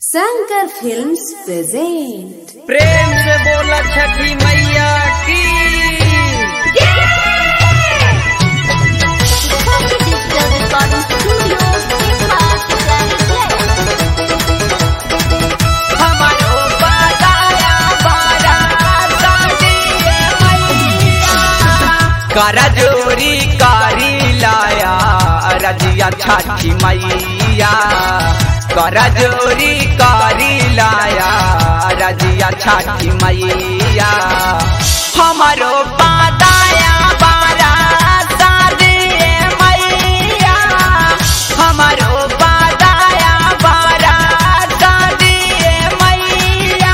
Shankar films present प्रेम से बोला छठी मैया की हमारो बादाया बारा साडिए मैया करा जोरी कारी लाया रजिया छठी मैया करा जोरी कारी लाया रजिया छठी मैया हमारो बादाया बारा साडिए मैया हमारो बादाया बारा साडिए मैया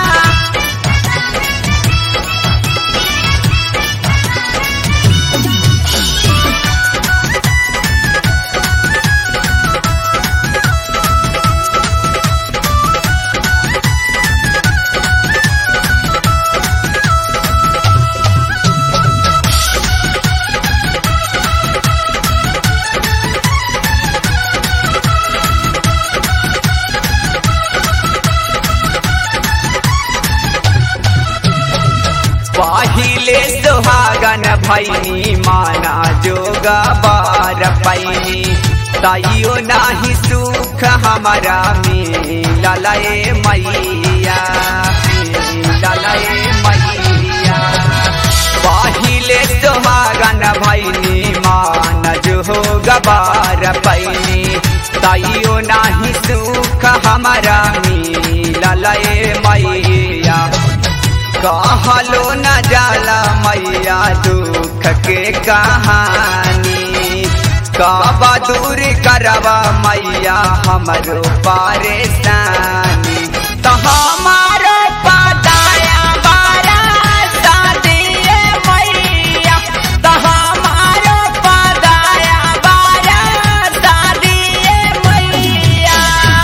पहिले सुहागन भैनी माना जोगा बार पैनी ताइयो नाही सुख हमारा मिललए मैया मिललए मैया पहिले सुहागन भैनी मान जोगा बार पैनी ताइयो नाही सुख हमारा मिललए मैया कहलो न जाला मैया दुख के कहानी काबा दूर करवा मैया हमरो परेशानी तो हमारो पदाया बारा सादिए मैया तो हमारो पदाया बारा सादिए मैया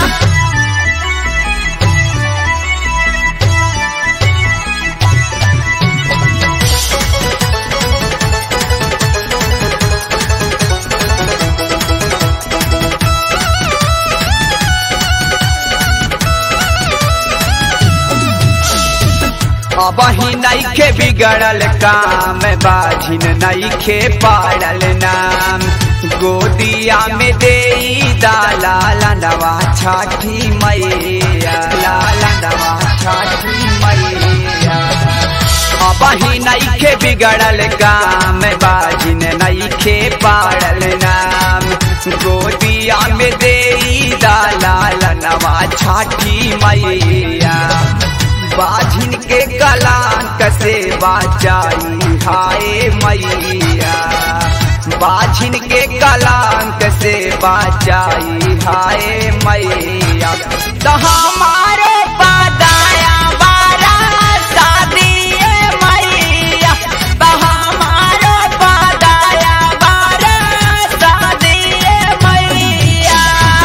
अब ही नईखे बिगड़ल काम बाझिन नईखे पाड़ल नाम गोदिया में दे दाला लंडवा छठी मैया लालंडवा छठी मैया अब ही नईखे बिगड़ल काम बाझिन नईखे पाड़ल नाम गोदिया में दे दाला लंडवा छठी मैया बाझिन के कलांक से बाचाई हाय मैया बाझिन के कलांक से बाचाई हाय मैया तो हमारे पदाया बारा शादिए मैया तो हमारे पदाया बारा शादिए मैया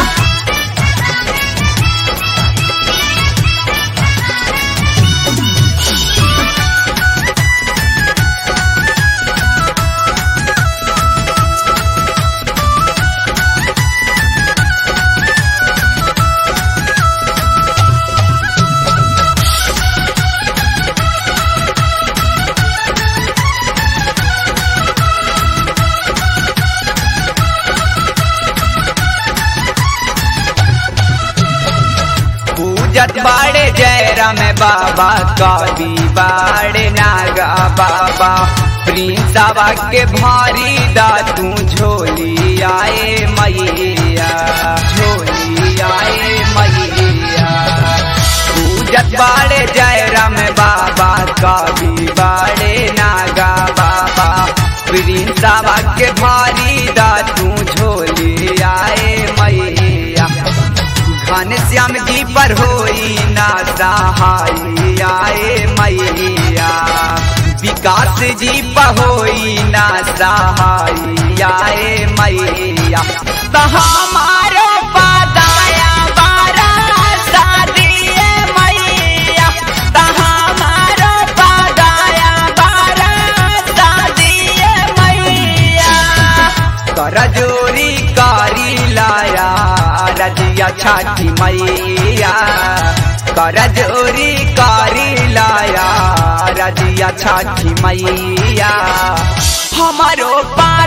पूजत बाड़े जयराम बाबा कवि बाड़े नागा बाबा प्रिंसवा के भारी दा तू झोली आए मैया झोली आए मैया पूजत बाड़े जयराम बाबा कवि बाड़े नागा बाबा प्रिंसवा के भारी दा तू झोली आए मैया घन श्याम जी पर होई ना सहाई आए मैया विकास जी पर होई ना सहाई आए मैया तो हमारो पदाया बारा शादिए मैया तो हमारो पदाया बारा शादिए मैया कर जोरी कारी लाया रजिया छठी मैया मैया कर जोरी करी लाया रजिया छठी मैया हमारो पा